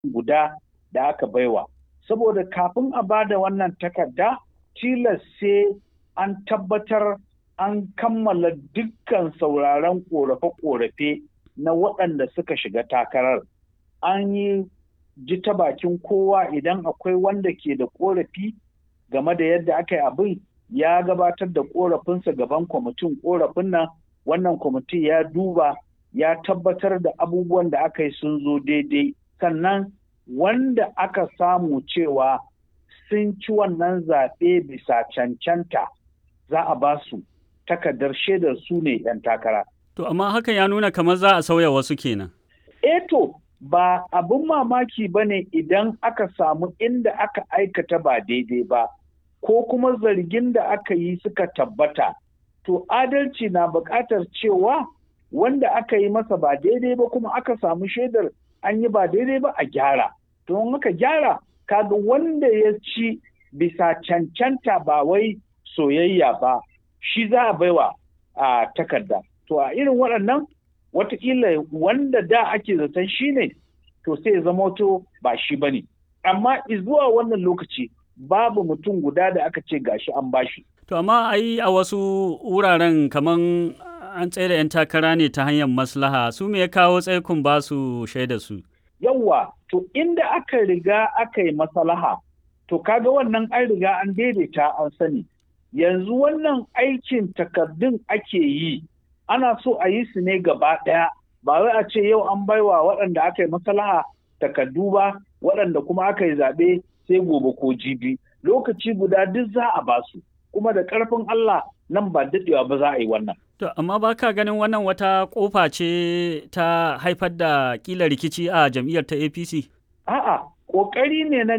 guda da aka baiwa saboda kafin a ba da wannan takarda tilas sai an tabbatar an kammala dukkan sauraron korafe-korafe na waɗanda suka shiga takarar an yi ji ta bakin kowa idan akwai wanda ke da korafi game da yadda aka yi abin ya gabatar da korafinsa gaban kwamitin korafin nan wannan kwamiti ya duba ya tabbatar da abubuwan da aka yi sun zo daidai sannan wanda aka samu cewa sun ci wannan zaɓe bisa cancanta za a ba su takardar shaidar su ne 'yan takara. To amma hakan ya nuna kamar za a sauya wasu kenan. E to ba abin mamaki ba ne idan aka samu inda aka aikata ba daidai ba ko kuma zargin da aka yi suka tabbata. To adalci na buƙatar cewa wanda aka yi masa ba daidai ba kuma aka samu shaidar an yi ba daidai ba a gyara. To in aka gyara kaga wanda ya ci bisa cancanta ba wai soyayya ba shi za a baiwa a takarda. To a irin waɗannan watakila wanda da ake zaton shi ne to sai ya zama to ba shi ba ne. Amma zuwa wannan lokaci babu mutum guda da aka ce gashi an bashi. To amma ai a wasu wuraren kaman an tsaye da 'yan takara ne ta hanyar maslaha su me ya kawo tsaikun ba su shaida su. Yawwa, to inda aka riga aka yi maslaha, to kaga wannan an riga an daidaita an sani. Yanzu wannan aikin takardun ake yi, ana so a yi su ne gaba ɗaya, ba wai a ce yau an baiwa waɗanda aka yi maslaha takardu ba, waɗanda kuma aka yi zaɓe sai gobe ko jibi. Lokaci guda duk za a ba su. kuma da ƙarfin Allah nan ba daɗewa ba za a yi wannan. To, amma ba ka ganin wannan wata ƙofa ce ta haifar da ƙila rikici a jam'iyyar ta APC? A'a, ƙoƙari ne na